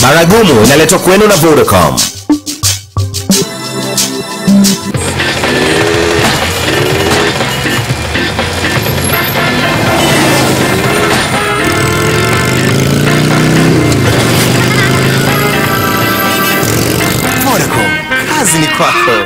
Baragumu inaletwa kwenu na Vodacom. Vodacom, kazi ni kwako.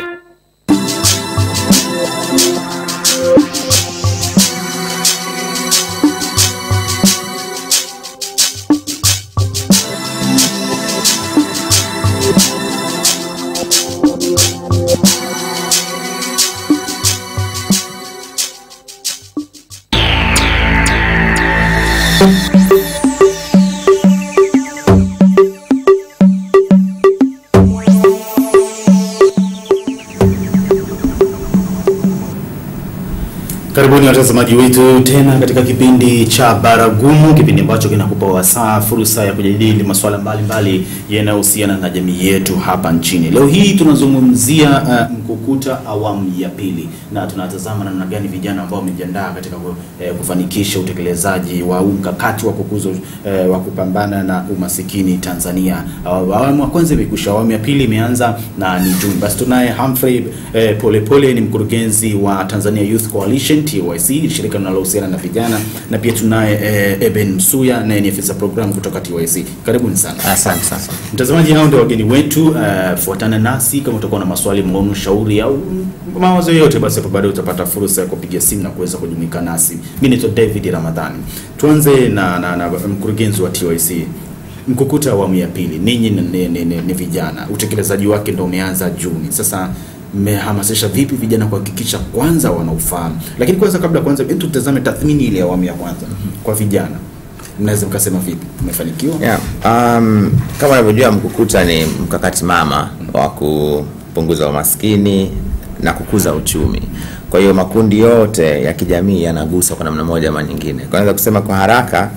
Karibuni watazamaji wetu tena katika kipindi cha Baragumu, kipindi ambacho kinakupa wasaa fursa ya kujadili masuala mbalimbali yanayohusiana na jamii yetu hapa nchini. Leo hii tunazungumzia uh, mkukuta awamu ya pili, na tunatazama namna gani vijana ambao wamejiandaa katika ku- eh, kufanikisha utekelezaji wa huu mkakati wa kukuza eh, wa kupambana na umasikini Tanzania. Awa- Awamu ya kwanza imekwisha, awamu ya pili imeanza na ni Juni. Basi tunaye Humphrey eh, Polepole ni mkurugenzi wa Tanzania Youth Coalition TYC, shirika linalohusiana na vijana, na pia tunaye eh, Eben Msuya naye ni afisa program kutoka TYC. Karibuni sana. Asante sana. Mtazamaji, hao ndio wageni wetu. Uh, fuatana nasi kama utakuwa na maswali, maoni, ushauri au mawazo yoyote, basi hapo baadaye utapata fursa ya kupiga simu na kuweza kujumuika nasi. Mimi naitwa David Ramadhani. Tuanze na, na, na mkurugenzi wa TYC. Mkukuta awamu ya pili, ninyi ni, ni, ni, ni, ni vijana, utekelezaji wake ndio umeanza Juni. Sasa mmehamasisha vipi vijana kuhakikisha kwanza wanaufahamu? Lakini kwanza, kabla kwanza, hebu tutazame tathmini ile ya awamu ya kwanza kwa vijana, mnaweza mkasema vipi, mmefanikiwa? Yeah. Um, kama unavyojua mkukuta ni mkakati mama wa kupunguza umaskini na kukuza uchumi. Kwa hiyo makundi yote ya kijamii yanaguswa kwa namna moja ama nyingine. Kwa naweza kusema kwa haraka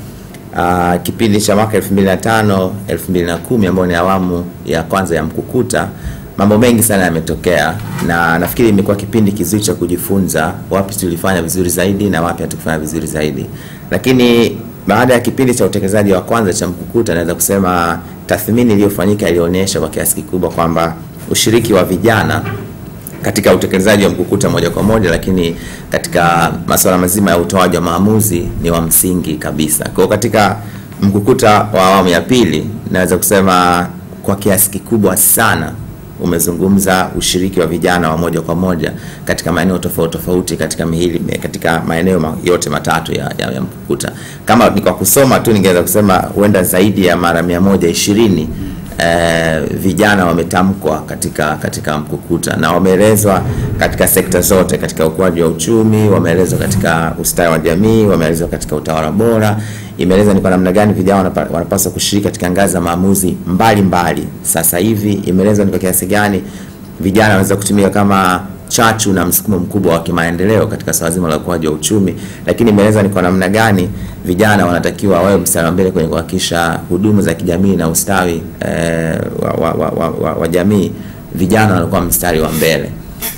uh, kipindi cha mwaka 2005 2010 ambayo ni awamu ya kwanza ya mkukuta mambo mengi sana yametokea na nafikiri imekuwa kipindi kizuri cha kujifunza wapi tulifanya vizuri zaidi na wapi hatukufanya vizuri zaidi lakini baada ya kipindi cha utekelezaji wa kwanza cha mkukuta naweza kusema tathmini iliyofanyika ilionyesha kwa kiasi kikubwa kwamba ushiriki wa vijana katika utekelezaji wa mkukuta moja kwa moja, lakini katika masuala mazima ya utoaji wa maamuzi ni wa msingi kabisa. Kwa hiyo katika mkukuta wa awamu ya pili naweza kusema kwa kiasi kikubwa sana umezungumza ushiriki wa vijana wa moja kwa moja katika maeneo tofauti tofauti katika mihili katika maeneo ma- yote matatu ya, ya, ya mkukuta. Kama ni kwa kusoma tu ningeweza kusema huenda zaidi ya mara mia moja ishirini eh, vijana wametamkwa katika katika mkukuta na wameelezwa katika sekta zote, katika ukuaji wa uchumi, wameelezwa katika ustawi wa jamii, wameelezwa katika utawala bora, imeelezwa ni kwa namna gani vijana wanapa- wanapaswa kushiriki katika ngazi za maamuzi mbalimbali. Sasa hivi imeelezwa ni kwa kiasi gani vijana wanaweza kutumika kama chachu na msukumo mkubwa wa kimaendeleo katika swala zima la ukuaji wa uchumi, lakini imeeleza ni kwa namna gani vijana wanatakiwa wawe mstari wa mbele kwenye kuhakikisha huduma za kijamii na ustawi eh, wa, wa, wa, wa, wa, wa jamii, vijana wanakuwa mstari wa mbele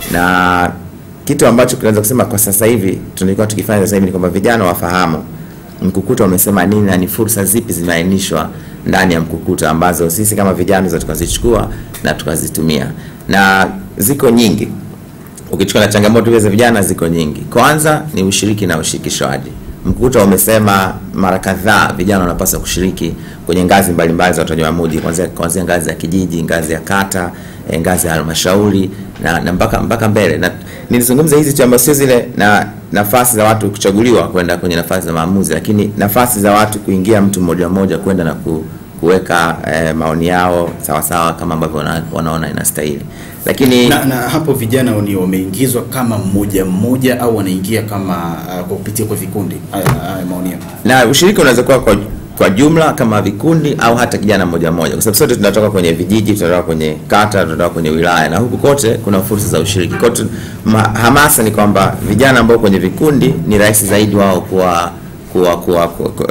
na kitu ambacho tunaweza kusema kwa sasa hivi tulikuwa tukifanya sasa hivi ni kwamba vijana wafahamu mkukuta umesema nini na ni fursa zipi zimeainishwa ndani ya mkukuta ambazo sisi kama vijana tunaweza tukazichukua na tukazitumia na ziko nyingi ukichukua na changamoto hizo za vijana ziko nyingi kwanza ni ushiriki na ushirikishwaji mkukuta umesema mara kadhaa vijana wanapaswa kushiriki kwenye ngazi mbalimbali za utoaji wa maamuzi kuanzia kuanzia ngazi ya kijiji ngazi ya kata eh, ngazi ya halmashauri na, na mpaka mpaka mbele na nilizungumza hizi tu ambazo sio zile na nafasi za watu kuchaguliwa kwenda kwenye nafasi za maamuzi lakini nafasi za watu kuingia mtu mmoja mmoja kwenda na ku, kuweka eh, maoni yao sawasawa kama ambavyo wana, wanaona inastahili lakini na, na hapo vijana ni wameingizwa kama mmoja mmoja au wanaingia kama uh, kwa kupitia kwa vikundi haya haya maoni yako. na ushiriki unaweza kuwa kwa, kwa jumla kama vikundi au hata kijana mmoja mmoja, kwa sababu sote tunatoka kwenye vijiji, tunatoka kwenye kata, tunatoka kwenye wilaya, na huku kote kuna fursa za ushiriki. Kwa hiyo tu- ma- hamasa ni kwamba vijana ambao kwenye vikundi ni rahisi zaidi wao kuwa kuwa kuwa, kuwa, kuwa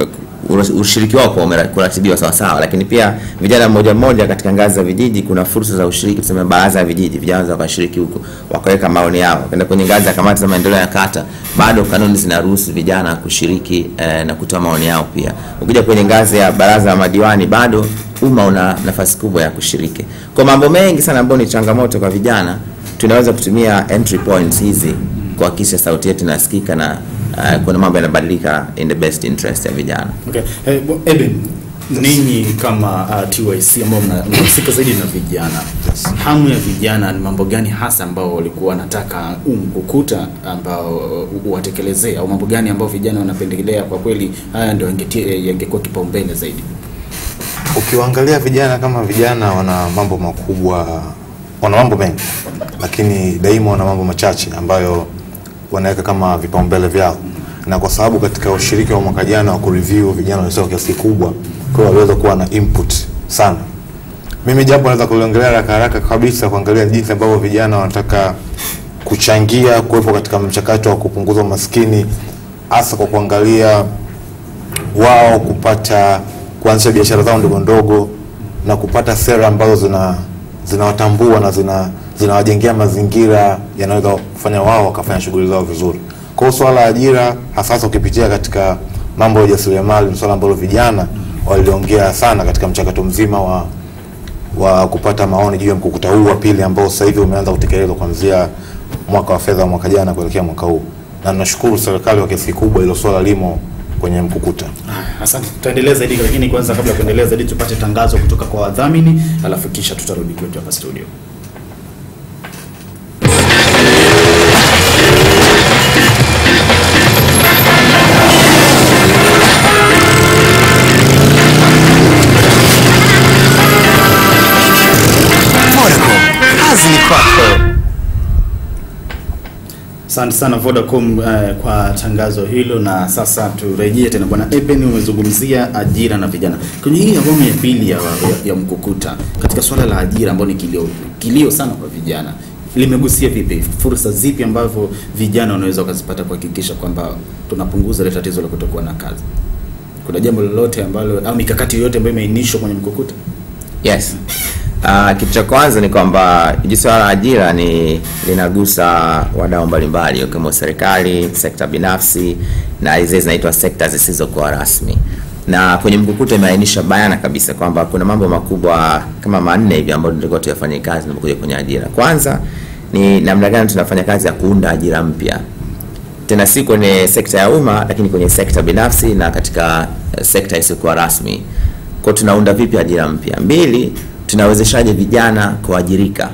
ura- ushiriki wao kwa umera- kuratibiwa sawa sawa, lakini pia vijana mmoja mmoja katika ngazi za vijiji, kuna fursa za ushiriki, tuseme baraza ya vijiji, vijana wanaweza wakashiriki huko wakaweka maoni yao, kwenda kwenye ngazi ya kamati za maendeleo ya kata, bado kanuni zinaruhusu vijana kushiriki eh, na kutoa maoni yao pia. Ukija kwenye ngazi ya baraza la madiwani, bado umma una nafasi kubwa ya kushiriki kwa mambo mengi sana ambayo ni changamoto kwa vijana. Tunaweza kutumia entry points hizi kuhakikisha sauti yetu inasikika na uh, kuna mambo yanabadilika in the best interest ya vijana. Okay. Eh, bo- Eben, ninyi kama uh, TYC ambao mna- mnahusika zaidi na vijana, hamu ya vijana ni mambo gani hasa ambao walikuwa wanataka umkukuta ambao uh, uwatekelezee au mambo gani ambao vijana wanapendelea kwa kweli haya ndio yangetie- yangekuwa kipaumbele zaidi? Ukiwaangalia vijana kama vijana, wana mambo makubwa, wana mambo mengi, lakini daima wana mambo machache ambayo wanaweka kama vipaumbele vyao, na kwa sababu katika ushiriki wa mwaka jana wa kureview vijana walisema kwa kiasi kikubwa, kwa hiyo waliweza kuwa na input sana. Mimi japo naweza kuliongelea haraka haraka kabisa, kuangalia jinsi ambavyo vijana wanataka kuchangia kuwepo katika mchakato wa kupunguza umaskini, hasa kwa kuangalia wao kupata kuanzisha biashara zao ndogo ndogo na kupata sera ambazo zina zinawatambua na zina zinawajengea mazingira yanaweza kufanya wao wakafanya shughuli zao vizuri. Kwa hiyo swala la ajira hasa hasa ukipitia katika mambo ya ujasiriamali ni swala ambalo vijana waliongea sana katika mchakato mzima wa wa kupata maoni juu ya mkukuta huu wa pili ambao sasa hivi umeanza kutekelezwa kuanzia mwaka wa fedha wa mwaka jana kuelekea mwaka huu, na tunashukuru serikali kwa kiasi kikubwa hilo swala limo kwenye mkukuta. Ah, Asante, tutaendelea zaidi, lakini kwanza, kabla ya kuendelea zaidi, tupate tangazo kutoka kwa wadhamini, alafu kisha tutarudi kwetu hapa studio. Vodacom, kazi ni kwako. Asante sana Vodacom eh, kwa tangazo hilo, na sasa turejee tena. Bwana Eben, umezungumzia ajira na vijana kwenye hii awamu ya pili ya, ya, ya mkukuta katika swala la ajira ambao ni kilio, kilio sana kwa vijana, limegusia vipi, fursa zipi ambavyo vijana wanaweza wakazipata kuhakikisha kwamba tunapunguza ile tatizo la kutokuwa na kazi? Kuna jambo lolote ambalo au mikakati yoyote ambayo imeainishwa kwenye mkukuta? Yes. Uh, kitu cha kwanza ni kwamba hili swala la ajira ni linagusa wadau mbalimbali ikiwemo serikali, sekta binafsi na zile zinaitwa sekta zisizokuwa rasmi. Na kwenye mkukuta imeainisha bayana kabisa kwamba kuna mambo makubwa kama manne hivi ambayo tulikuwa tuyafanye kazi tunapokuja kwenye ajira. Kwanza ni namna gani tunafanya kazi ya kuunda ajira mpya tena si kwenye sekta ya umma lakini kwenye sekta binafsi na katika eh, sekta isiyokuwa rasmi. Kwa tunaunda vipi ajira mpya? Mbili, tunawezeshaje vijana kuajirika?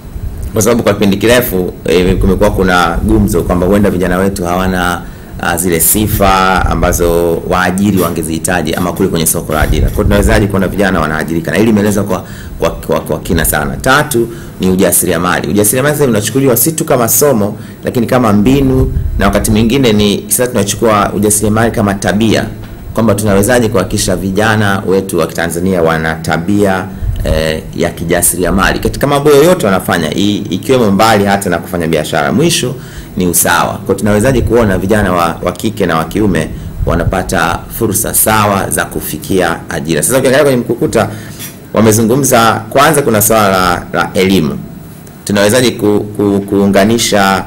Kwa sababu kwa kipindi kirefu eh, kumekuwa kuna gumzo kwamba huenda vijana wetu hawana uh, zile sifa ambazo waajiri wangezihitaji ama kule kwenye soko la ajira. Kwa hiyo tunawezaje kuona vijana wanaajirika, na hili imeelezwa kwa, kwa, kwa, kwa kina sana. Tatu ni ujasiriamali. Ujasiriamali sasa unachukuliwa si tu kama somo, lakini kama mbinu, na wakati mwingine ni sasa tunachukua ujasiriamali kama tabia, kwamba tunawezaje kuhakikisha vijana wetu wa Kitanzania wana tabia eh, ya kijasiriamali katika mambo yoyote wanafanya, i- ikiwemo mbali hata na kufanya biashara. Mwisho ni usawa. Kwa tunawezaje kuona vijana wa, wa kike na wa kiume wanapata fursa sawa za kufikia ajira. Sasa ukiangalia kwenye mkukuta wamezungumza, kwanza kuna swala la, la elimu. Tunawezaje ku, ku, kuunganisha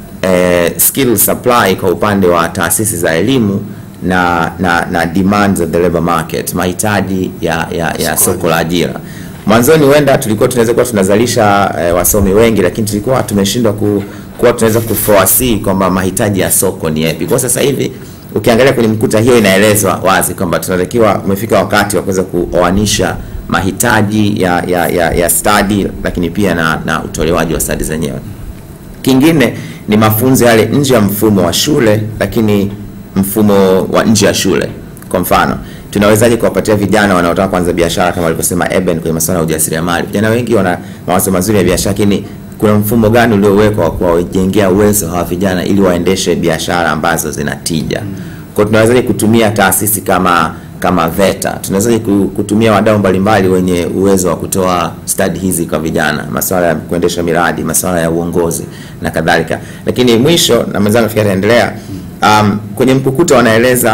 eh, skill supply kwa upande wa taasisi za elimu na na, na demands of the labor market, mahitaji ya, ya, ya soko la ajira. Mwanzoni huenda tulikuwa tunaweza kuwa tunazalisha eh, wasomi wengi, lakini tulikuwa tumeshindwa ku, kuwa tunaweza kuforesee kwamba mahitaji ya soko ni yapi. Kwa sasa hivi ukiangalia kwenye mkuta hiyo inaelezwa wazi kwamba tunatakiwa, umefika wakati wa kuweza kuoanisha mahitaji ya, ya, ya, ya stadi lakini pia na, na utolewaji wa stadi zenyewe. Kingine ni mafunzo yale nje ya mfumo wa shule, lakini mfumo wa nje ya shule. Kwa mfano, tunawezaje kuwapatia vijana wanaotaka kuanza biashara kama alivyosema Eben kwenye masuala ya ujasiriamali. Vijana wengi wana mawazo mazuri ya biashara, lakini kuna mfumo gani uliowekwa wa kuwajengea uwezo hawa vijana ili waendeshe biashara ambazo zina tija? Kwa hiyo tunawezaje kutumia taasisi kama kama VETA, tunawezaje ku- kutumia wadau mbalimbali wenye uwezo wa kutoa stadi hizi kwa vijana, masuala ya kuendesha miradi, masuala ya uongozi na kadhalika. Lakini mwisho, na mwenzangu nafikiri ataendelea, um, kwenye mkukuta wanaeleza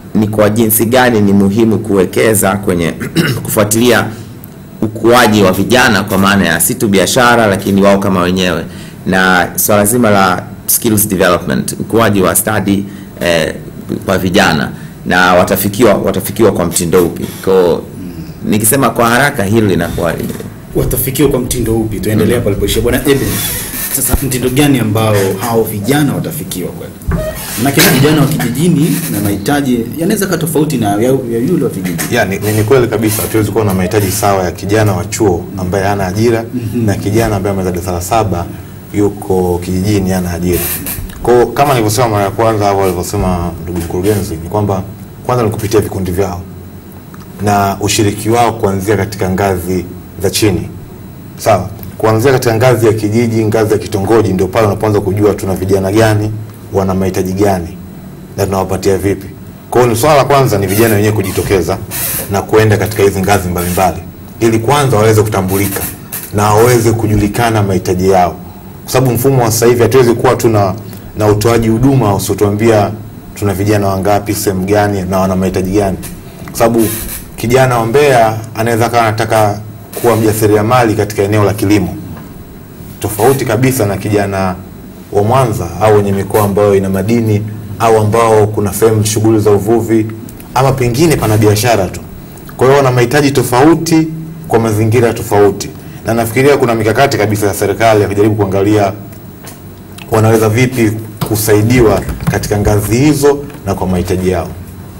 ni kwa jinsi gani ni muhimu kuwekeza kwenye kufuatilia ukuaji wa vijana kwa maana ya si tu biashara lakini wao kama wenyewe na swala zima la skills development ukuaji wa stadi eh, kwa vijana na watafikiwa watafikiwa kwa mtindo upi ko nikisema kwa haraka hilo linakuwa watafikiwa kwa mtindo upi tuendelea palipoishia bwana Eben sasa mtindo gani ambao hao vijana watafikiwa kweli manake vijana wa kijijini na mahitaji yanaweza kaa tofauti na ya, ya yule wa vijijini ya ni, ni, ni kweli kabisa hatuwezi kuwa na mahitaji sawa ya kijana wa chuo ambaye hana ajira mm-hmm. na kijana ambaye ameweza darasa la saba yuko kijijini hana ajira kwao kama nilivyosema mara ya kwanza au alivyosema ndugu mkurugenzi ni kwamba kwanza ni kupitia vikundi vyao na ushiriki wao kuanzia katika ngazi za chini sawa kuanzia katika ngazi ya kijiji ngazi ya kitongoji ndio pale unapoanza kujua tuna vijana gani wana mahitaji gani na tunawapatia vipi kwa hiyo ni swala la kwanza ni vijana wenyewe kujitokeza na kuenda katika hizi ngazi mbalimbali ili kwanza waweze kutambulika na waweze kujulikana mahitaji yao kwa sababu mfumo wa sasa hivi hatuwezi kuwa tuna na utoaji huduma usiotuambia tuna vijana wangapi sehemu gani na wana mahitaji gani kwa sababu kijana wa Mbeya anaweza kawa anataka kuwa mjasiriamali katika eneo la kilimo tofauti kabisa na kijana wa Mwanza au wenye mikoa ambayo ina madini au ambao kuna sehemu shughuli za uvuvi ama pengine pana biashara tu. Kwa hiyo wana mahitaji tofauti kwa mazingira tofauti, na nafikiria kuna mikakati kabisa ya serikali ya kujaribu kuangalia wanaweza vipi kusaidiwa katika ngazi hizo na kwa mahitaji yao.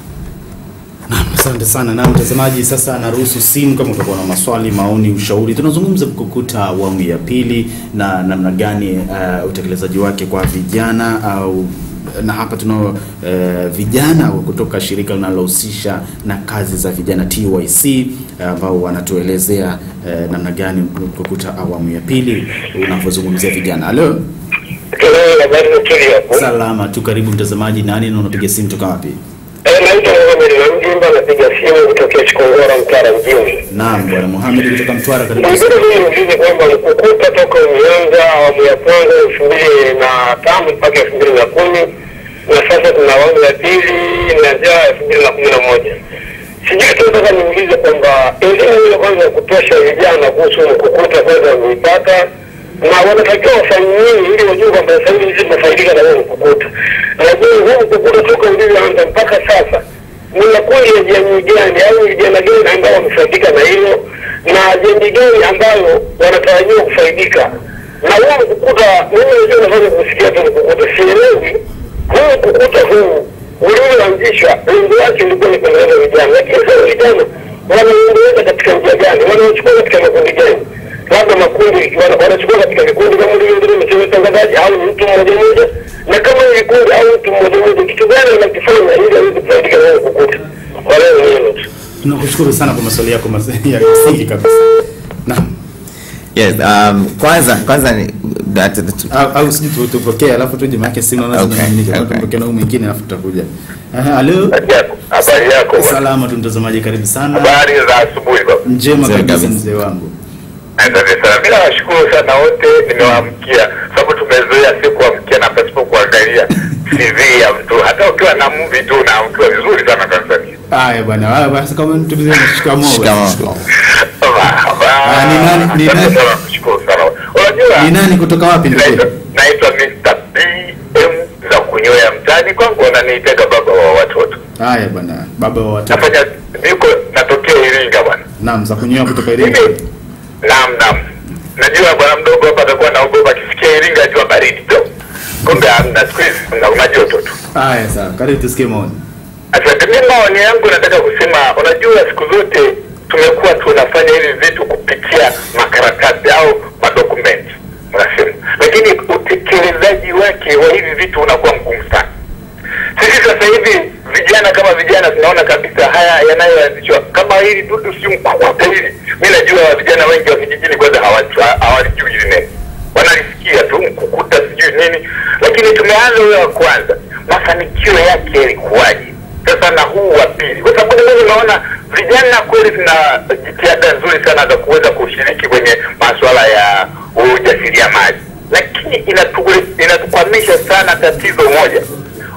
Naam, asante sana na mtazamaji, sasa naruhusu simu kama utakuwa na maswali, maoni, ushauri. Tunazungumza mkukuta awamu ya pili na namna gani uh, utekelezaji wake kwa vijana au na hapa tunao uh, vijana wa kutoka shirika linalohusisha na kazi za vijana TYC ambao uh, wanatuelezea uh, namna gani mkukuta awamu ya pili unavyozungumzia vijana. Halo, Hello, habari za studio hapo. salama tu, karibu mtazamaji. Nani na unapiga simu toka wapi? Eh, naitwa Mohamed Namjimba napiga simu kutokea Chikongora Mtwara mjini. Naam, bwana Mohamed kutoka Mtwara, karibu. Ningine mimi niulize kwamba mkukuta toka umeanza awamu ya kwanza elfu mbili na tano mpaka elfu mbili na kumi na sasa tuna awamu ya pili inaanzia elfu mbili na kumi na moja sijui tu nataka niulize kwamba elimu ile kwanza ya kutosha vijana kuhusu mkukuta kwanza wameipata na wanatakiwa wafanye nini ili wajue kwamba sasa hivi sisi tunafaidika na huo mkukuta. Lakini huu mkukuta toka ulivyoanza mpaka sasa ni makundi ya jamii gani au vijana gani ambao wamefaidika na hilo na jamii gani ambayo wanatarajiwa kufaidika na huu mkukuta? Mimi najua nafanya kusikia tu mkukuta, sielewi huu mkukuta huu ulioanzishwa lengo lake ilikuwa ni kuendeleza vijana, lakini sasa vijana wanaendeleza katika njia gani? Wanachukua katika makundi gani? labda makundi wana- wanachukua katika vikundi kama ndivyo mchezo utangazaji au ni mtu mmoja mmoja, na kama ni vikundi au mtu mmoja mmoja, kitu gani wanakifanya ili aweze kufaidika na huo mkukuta? Kwa leo ni hilo tu. Tunakushukuru sana kwa maswali yako mas- ya msingi kabisa. Naam. yes um, kwanza kwanza ni that, that, Au, au sijui tu- tupokee alafu tuje maana simu naona Okay, zinamiminika. Kwa okay. tupokee na huyu mwingine alafu tutakuja. Aha, halo. Habari yako bwana. Salama tu mtazamaji, karibu sana. Habari za asubuhi baba. Njema Nzuri kabisa kabisa. mzee wangu. Asante sana. Mimi nawashukuru sana wote, nimewaamkia sababu tumezoea si kuamkia na pasipo kuangalia CV ya mtu. Hata ukiwa na mvi tu unaamkiwa vizuri sana Tanzania. Haya bwana, haya basi kama mtu mzee shikamoo. Shikamoo. Ah, ni nani- ni nani? Nashukuru sana. Unajua Ni nani kutoka wapi ndugu? naitwa naitwa Mr. BM za kunyoya mtaani kwangu wananiitaga baba wa watoto. Haya bwana, baba wa watoto. Nafanya niko natokea Iringa bwana. Naam, za kunyoa kutoka Iringa. Mimi naam naam. Najua bwana mdogo hapa atakuwa naogopa akisikia Iringa ajua baridi tu. Kumbe hamna siku hizi una- una joto tu. Haya sawa, karibu tusikie maoni. Asante. Mimi maoni yangu nataka kusema, unajua siku zote tumekuwa tunafanya hivi vitu kupitia makaratasi au madokumenti unasema, lakini utekelezaji wake wa hivi vitu unakuwa mgumu sana. Sisi sasa hivi vijana kama vijana tunaona kabisa haya yanayoanzishwa kama hili dudu si mkukuta hili. Mi najua vijana wengi wa vijijini kwanza hawajua- hawalijui hili neno, wanalisikia tu mkukuta sijui nini, lakini tumeanza huyo wa kwanza, mafanikio yake yalikuwaje? Sasa na huu wa pili, kwa sababu mimi naona vijana kweli tuna jitihada nzuri sana za kuweza kushiriki kwenye masuala ya ujasiriamali, lakini inatu- inatukwamisha sana tatizo moja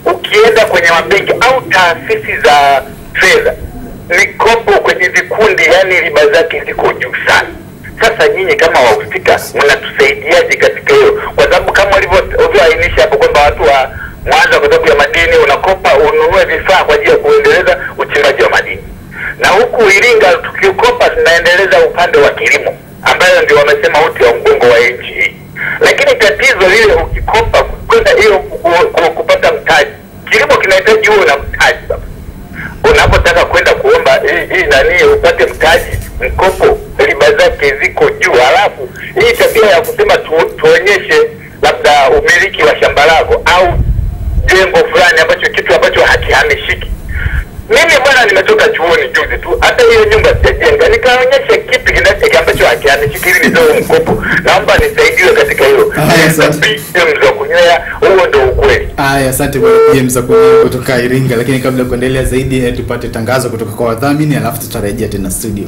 ukienda kwenye mabenki au taasisi za fedha, mikopo kwenye vikundi, yani riba zake ziko juu sana. Sasa nyinyi kama wahusika mnatusaidiaje katika hiyo? Kwa sababu kama ulivyo- ulivyoainisha hapo kwamba watu wa Mwanza kwa sababu ya madini unakopa ununue vifaa kwa ajili ya kuendeleza uchimbaji wa madini, na huku Iringa tukikopa tunaendeleza upande wa kilimo ambayo ndio wamesema uti wa mgongo wa nchi hii. Lakini tatizo lile ukikopa kwenda hiyo ku- ku- kupata mtaji, kilimo kinahitaji huo na mtaji baba unapotaka kwenda kuomba hii hii nani upate mtaji mkopo, riba zake ziko juu. Halafu hii tabia ya kusema tu, tuonyeshe labda umiliki wa shamba lako au jengo fulani ambacho kitu ambacho hakihamishiki. Mimi bwana, nimetoka chuoni juzi tu, hata hiyo nyumba sijajenga, nikaonyesha kitu kinacho ambacho hakihamishiki ili nitoe mkopo. Naomba nisaidiwe katika hilo. Haya, asante. BM za kunywea, huo ndo ukweli. Aya, asante bwana James Akunyi kutoka Iringa, lakini kabla ya kuendelea zaidi eh, tupate tangazo kutoka kwa wadhamini, alafu tutarejea tena studio.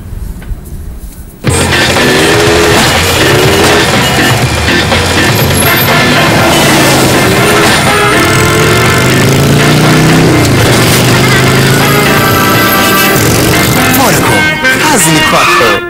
Vodacom, kazi ni kwako.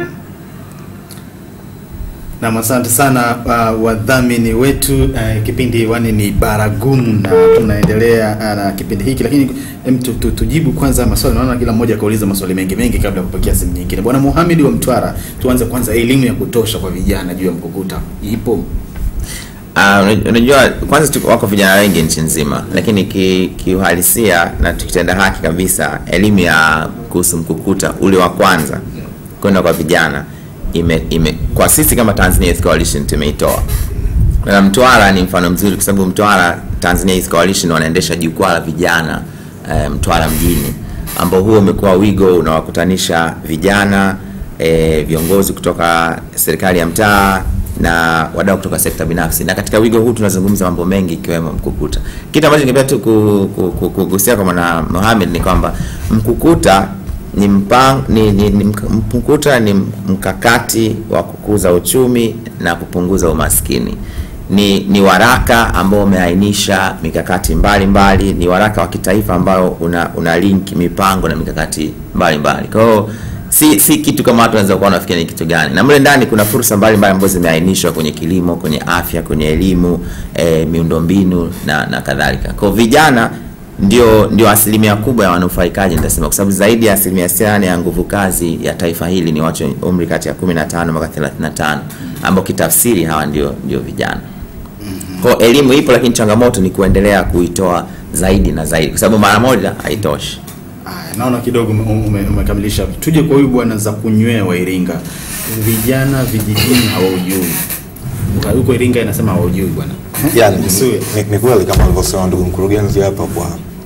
Nam, asante sana uh, wadhamini wetu uh, kipindi hewani ni Baragumu na tunaendelea uh, na kipindi hiki, lakini em, tu, tu, tujibu kwanza maswali. Naona kila mmoja akauliza maswali mengi mengi kabla ya kupokea simu nyingine. Bwana Muhammad wa Mtwara, tuanze kwanza, elimu ya kutosha kwa vijana juu ya mkukuta ipo? Ah, unaj- unajua kwanza tu wako vijana wengi nchi nzima, lakini ki- kiuhalisia na tukitenda haki kabisa, elimu ya kuhusu mkukuta ule wa kwanza kwenda kwa vijana ime, ime, kwa sisi kama Tanzania Youth Coalition tumeitoa na Mtwara ni mfano mzuri kwa sababu Mtwara Tanzania Youth Coalition wanaendesha jukwaa la vijana eh, Mtwara mjini ambao huo umekuwa wigo unawakutanisha vijana eh, viongozi kutoka serikali ya mtaa na wadau kutoka sekta binafsi, na katika wigo huu tunazungumza mambo mengi ikiwemo mkukuta. Kitu ambacho ningependa tu ku- ku- ku- kugusia kwa mwana Mohamed ni kwamba mkukuta ni mpang, ni, ni, ni mk- mkukuta ni mkakati wa kukuza uchumi na kupunguza umaskini. Ni, ni waraka ambao umeainisha mikakati mbalimbali mbali, ni waraka wa kitaifa ambao una, una link mipango na mikakati mbalimbali. Kwa hiyo si, si kitu kama watu wanaweza kuwa wanafikiria ni kitu gani, na mle ndani kuna fursa mbalimbali ambazo zimeainishwa kwenye kilimo, kwenye afya, kwenye elimu, eh, miundombinu na, na kadhalika. Kwa hiyo vijana ndio ndio asilimia kubwa ya wanufaikaji nitasema, kwa sababu zaidi ya asilimia sitini ya nguvu kazi ya taifa hili ni watu wenye umri kati ya 15 mpaka 35 ambao kitafsiri hawa ndio ndio vijana. Kwa hiyo elimu ipo, lakini changamoto ni kuendelea kuitoa zaidi na zaidi, kwa sababu mara moja haitoshi. Aya, naona kidogo ume- ume- umekamilisha. Tuje kwa huyu bwana za kunywea wa Iringa, vijana vijijini hawaujui. Uka- Huko Iringa inasema hawaujui bwana. yani, Msue. ni, ni kweli kama alivyosema ndugu mkurugenzi hapa kwa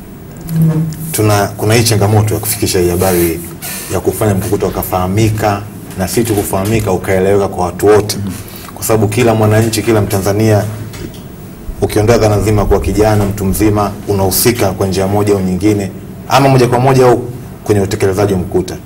tuna kuna hii changamoto ya kufikisha hii habari ya kufanya mkukuta ukafahamika na si tu kufahamika ukaeleweka kwa watu wote, kwa sababu kila mwananchi, kila Mtanzania ukiondoa dhana nzima kwa kijana mtu mzima unahusika kwa njia moja au nyingine, ama moja kwa moja au kwenye utekelezaji wa mkuta.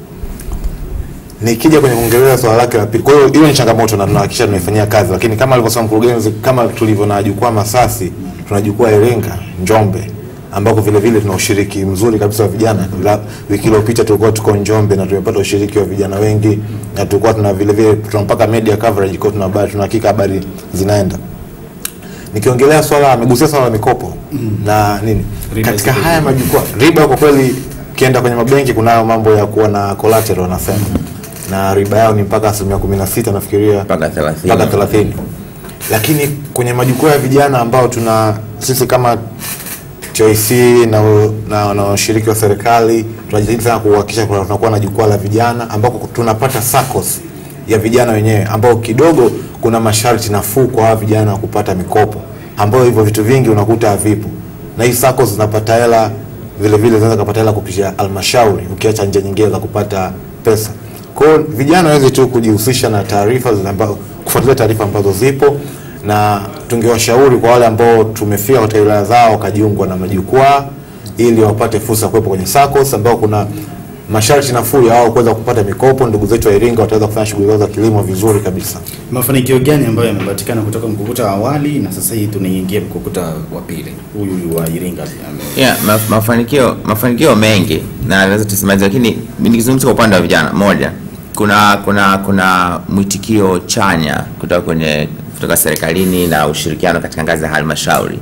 Nikija kwenye kuongelea swala lake la pili, kwa hiyo hiyo ni changamoto na tunahakikisha tunaifanyia kazi, lakini kama alivyosema mkurugenzi, kama tulivyo na jukwaa Masasi, tuna jukwaa Iringa, Njombe ambako vile vile tuna ushiriki mzuri kabisa wa vijana. La, wiki iliyopita tulikuwa tuko Njombe na tumepata ushiriki wa vijana wengi, na tulikuwa tuna vile vile tuna mpaka media coverage, kwa tuna habari, tuna hakika habari zinaenda nikiongelea swala amegusia swala la mikopo na nini Riba katika ziko haya juu. majukwaa riba kwa kweli ukienda kwenye mabenki kunayo mambo ya kuwa na collateral wanasema na riba yao ni mpaka asilimia kumi na sita nafikiria Mpaka 30. mpaka thelathini lakini kwenye majukwaa ya vijana ambao tuna sisi kama TIC na na na washiriki wa serikali tunajitahidi sana kuhakikisha kuna- tunakuwa na jukwaa la vijana ambako tunapata SACCOS ya vijana wenyewe ambao kidogo kuna masharti nafuu kwa hawa vijana kupata mikopo ambayo hivyo vitu vingi unakuta havipo na hii SACCOS zinapata hela vile vile zinaweza kupata hela kupitia halmashauri ukiacha njia nyingine za kupata pesa kwa hiyo vijana waweze tu kujihusisha na taarifa zile ambazo kufuatilia taarifa ambazo zipo na tungewashauri kwa wale ambao tumefika katika wilaya zao wakajiungwa na majukwaa ili wapate fursa ya kuwepo kwenye SACCOS ambao kuna masharti nafuu ya wao kuweza kupata mikopo, ndugu zetu wa Iringa wataweza kufanya shughuli zao za kilimo vizuri kabisa. Mafanikio gani ambayo yamepatikana kutoka mkukuta wa awali na sasa hii tunaingia mkukuta wa pili, huyu wa Iringa ame- Yeah, ma, mafanikio mafanikio mengi na naweza tusimalize, lakini nikizungumza kwa upande wa vijana, moja, kuna kuna kuna mwitikio chanya kutoka kwenye kutoka serikalini na ushirikiano katika ngazi ya halmashauri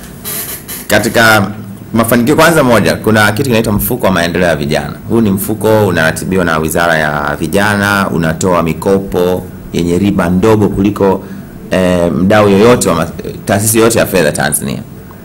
katika mafanikio kwanza, moja, kuna kitu kinaitwa mfuko wa maendeleo ya vijana. Huu ni mfuko unaratibiwa na Wizara ya Vijana, unatoa mikopo yenye riba ndogo kuliko eh, mdau yoyote wa ma- taasisi yoyote ya fedha Tanzania.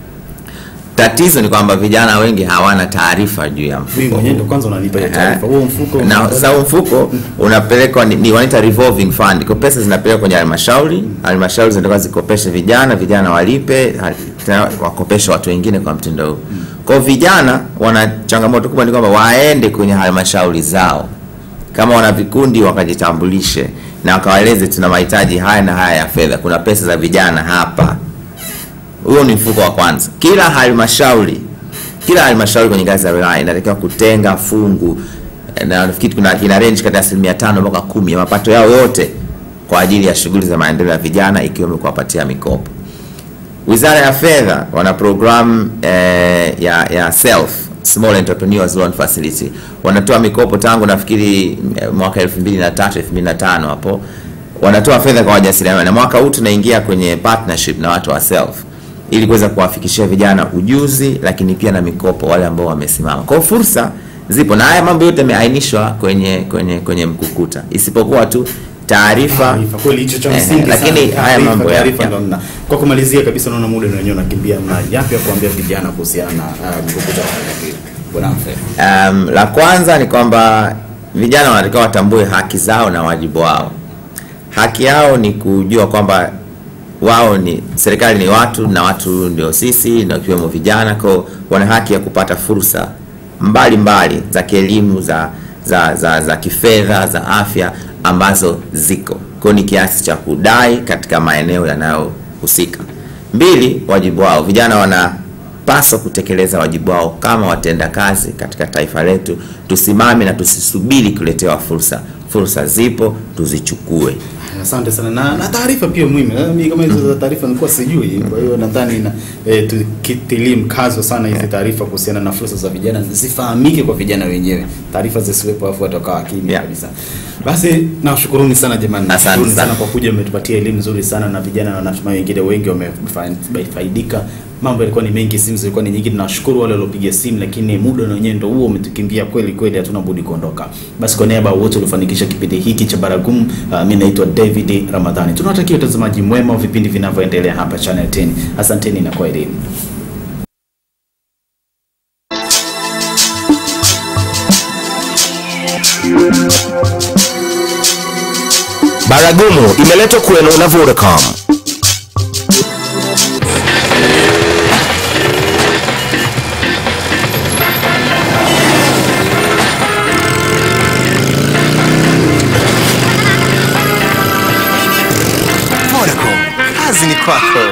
Tatizo ni kwamba vijana wengi hawana taarifa juu ya mimi mfuko mwenyewe huu. ndo kwanza unanipa hiyo Eh, taarifa. Huo mfuko na sasa huu mfuko unapelekwa ni, ni wanaita revolving fund. Kwa pesa zinapelekwa kwenye halmashauri, halmashauri zinatoka zikopeshe vijana, vijana walipe, ha- tena wakopeshe watu wengine kwa mtindo huu. Kwa hiyo vijana wana changamoto kubwa ni kwamba waende kwenye halmashauri zao kama wana vikundi wakajitambulishe na wakawaeleze tuna mahitaji haya na haya ya fedha, kuna pesa za vijana hapa. Huo ni mfuko wa kwanza. Kila halmashauri kila halmashauri kwenye ngazi ya wilaya inatakiwa kutenga fungu eh, na nafikiri kuna ina range kati ya asilimia tano mpaka kumi ya mapato yao yote kwa ajili ya shughuli za maendeleo ya vijana ikiwemo kuwapatia mikopo. Wizara ya Fedha wana program eh, ya, ya self small entrepreneurs loan facility wanatoa mikopo tangu nafikiri eh, mwaka 2003 2005 hapo wanatoa fedha kwa wajasiriamali na mwaka huu tunaingia kwenye partnership na watu wa self ili kuweza kuwafikishia vijana ujuzi lakini pia na mikopo wale ambao wamesimama. Kwa hiyo fursa zipo na haya mambo yote yameainishwa kwenye kwenye kwenye mkukuta isipokuwa tu taarifa Taarifa, kweli hicho cha Eh, msingi sana. lakini haya Taarifa, mambo ya- taarifa ya- ndo mna- Kwa kumalizia kabisa, naona muda na wenyewe unakimbia, na yapi ya kuambia vijana kuhusiana na uh, mkukuta wa pili? Bwana Mfe. Um, la kwanza ni kwamba vijana wanatakiwa watambue haki zao na wajibu wao. Haki yao ni kujua kwamba wao ni serikali ni watu na watu ndio sisi na ikiwemo vijana, kwa wana haki ya kupata fursa mbalimbali mbali, za kielimu za za, za, za kifedha za afya ambazo ziko kwa ni kiasi cha kudai katika maeneo yanayohusika. Mbili, wajibu wao, vijana wana paswa kutekeleza wajibu wao kama watenda kazi katika taifa letu. Tusimame na tusisubiri kuletewa fursa. Fursa zipo, tuzichukue. Asante sana na, na taarifa pia muhimu. Na Mimi kama hizo za taarifa nilikuwa sijui, kwa hiyo nadhani na e, tukitilie mkazo sana hizi taarifa kuhusiana na fursa za vijana zifahamike kwa vijana wenyewe, taarifa zisiwepo afu watakaa kimya Yeah. kabisa. Basi nawashukuruni sana jamani, Asante Nashukuruni sana sana. kwa kuja, umetupatia elimu nzuri sana na vijana, na natumai wengine wengi wamefaidika. Mambo yalikuwa ni mengi, simu zilikuwa ni nyingi. Tunawashukuru wale waliopiga simu, lakini muda na wenyewe ndio huo umetukimbia kweli kweli, hatuna budi kuondoka. Basi kwa niaba ya wote waliofanikisha kipindi hiki cha Baragumu, uh, mimi naitwa David Ramadhani. Tunawatakia utazamaji mwema wa vipindi vinavyoendelea hapa Channel 10. Asanteni na kwaherini. Baragumu imeletwa kwenu na Vodacom. Vodacom, kazi ni kwako.